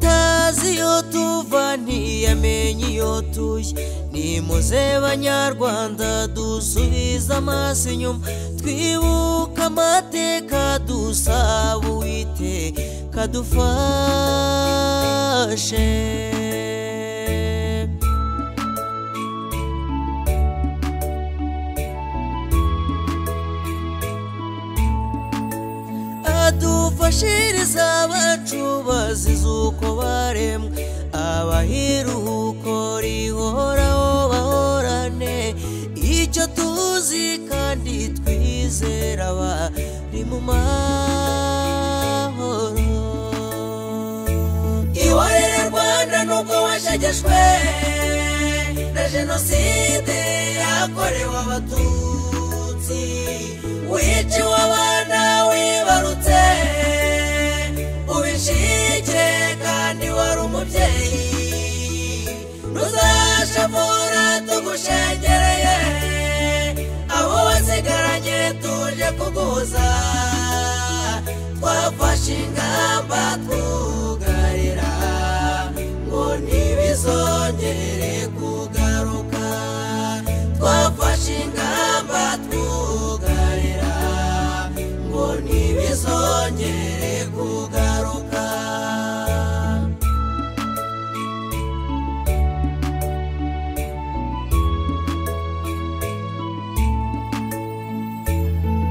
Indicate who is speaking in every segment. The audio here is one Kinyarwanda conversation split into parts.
Speaker 1: amazi yo tuva ntiyamenye iyo tuye nimuze banyarwanda dusubize amaso inyuma twibuka amateka dusaba uwiteka dufashe adufashiriza abacu bazize uko baremwe abahiruhuko rihoraho bahorane icyo tuzi kandi twizera bari mu mahoro ihorere rwanda nubwo washegeshwe na jenoside yakorewe abatutsi wiciwe abana wibarutse ubishike kandi wari umubyeyi ntuzashavura tugushengereye abo wasigaranye tuje kuguza twafashe ingamba twugarira ngo ntibizongere kugaruka twafashe ingamba twugarira ngo ntibizongere kugaruka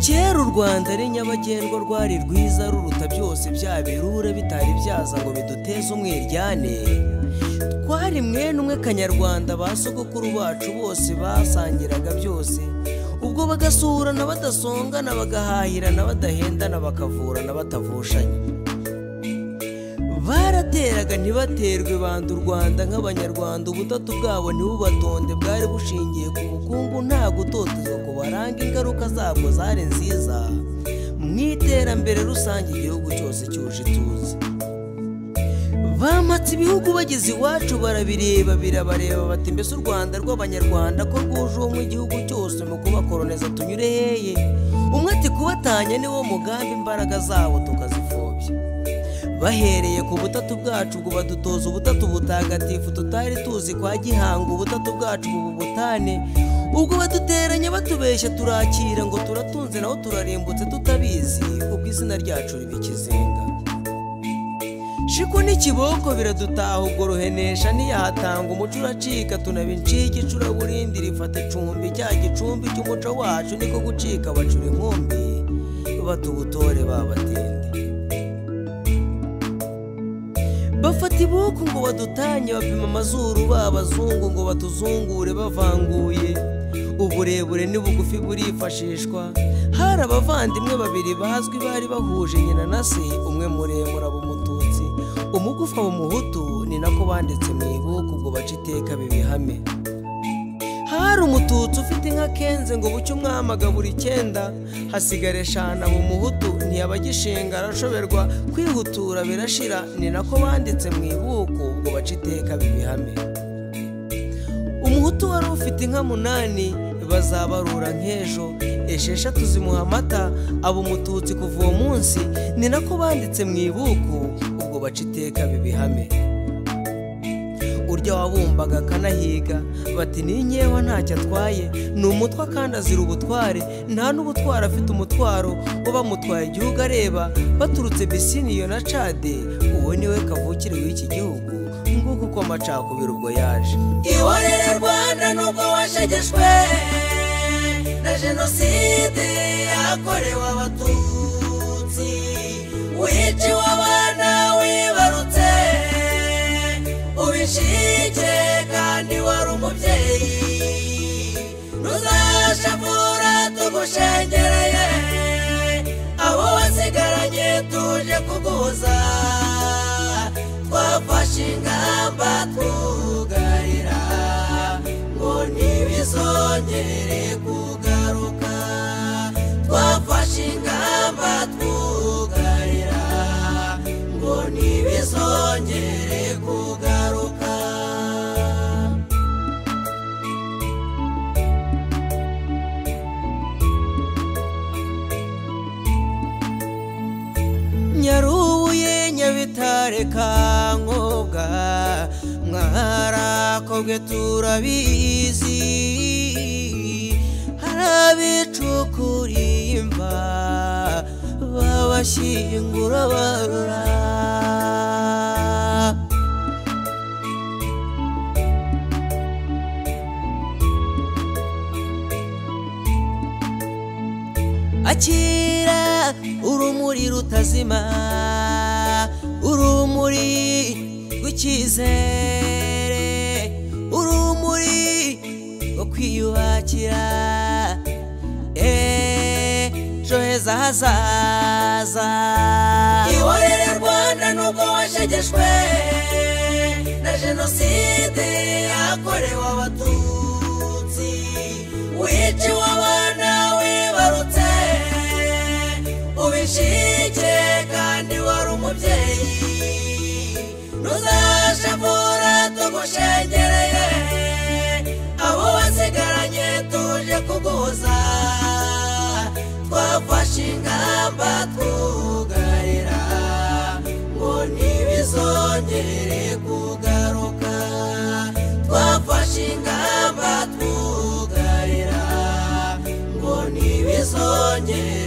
Speaker 1: kera u rwanda ari nyabagendwa rwari rwiza ruruta byose bya birura bitari byaza ngo biduteze umwiryane twari mwene umwe kanyarwanda ba sogokuru bacu bose basangiraga byose ubwo bagasurana badasongana bagahahirana badahendana bakavurana batavushanya barateraga ntibaterwe banda u rwanda nk'abanyarwanda ubutatu bwabo ntibubatonde bwari bushingiye ku bukungu nta gutotezwa ku baranga ingaruka zabwo zari nziza mu iterambere rusange igihugu cyose cyuje ituze bamatse ibihugu bageze iwacu barabireba birabareba bati mbese u rwanda rw'abanyarwanda ko rwuje uwo mu gihugu cyose mu kubakoroniza tunyure heye umwe ati kubatanya niwo mugambi imbaraga zabo tukazipfobya bahereye ku butatu bwacu ngo badutoza ubutatu butagatifu tutari tuzi kwa gihanga ubutatu bwacu ubu butane ubwo baduteranya batubeshya turakira ngo turatunze naho turarimbutse tutabizi ubwo izina ryacu riba ikizinga Shiku n'ikiboko biradutaha ubwo ruhenesha ntiyahatanga umuco uracika tunaba incike icuraburindi rifata icumbi cya gicumbi cy'umuco wacu niko gucika bacura inkumbi batubutore babatende bafata ibuku ngo badutanye bapima amazuru b'abazungu ngo batuzungure bavanguye uburebure n'ubugufi burifashishwa hari abavandimwe babiri bazwi bari bahuje nyina na se umwe muremure aba umututsi umugufi aba umuhutu ni nako banditse mu ibuku ngo bace iteka bibihame hari umututsi ufite inka kenze ngo bucye umwami agabura icyenda hasigara eshanu aba umuhutu ntiyaba agishinga arashoberwa kwihutura birashira ni nako banditse mu ibuku ngo bace iteka bibihame umuhutu wari ufite inka munani bazabarura nk'ejo esheshatu zimuha amata aba umututsi kuva uwo munsi ni nako banditse mu ibuku ubwo baca iteka bibihame urya wabumbaga akanahiga bati ni nkewa ntacyo atwaye ni umutwa kandi azira ubutware nta n'ubutwara afite umutwaro bamutwaye igihugu areba baturutse bisiniyo na cade uwo niwe kavukire w'iki gihugu nguko uko amacakubiri ubwo yaje ihorere rwanda nubwo washegeshwe na jenoside yakorewe abatutsi wiciwe abana wibarutse ubishike kandi wari umubyeyi ntuzashavura tugushengereye abo wasigaranye tuje kuguza twafashe ingamba twugarira ngo ntibizongere kugaruka twafashe ingamba twugarira ngo ntibizongere kugaruka nyarubuye nyabitare kankobwa harakozwe turabizi harabicukuriye imva babashyingura barura akira urumuri rutazima urumuri rw'icyizere urumuri rwo kwiyubakira ejo heza hazaza ihorere rwanda nubwo washegeshwe na jenoside yakorewe abatutsi wiciwe abana wibarutse ubishike kandi wari umubyeyi ntuzashavura tugushengereye abo wasigaranye tuje kuguza twafashe ingamba twugarira ngo ntibizongere kugaruka twafashe ingamba twugarira ngo ntibizongere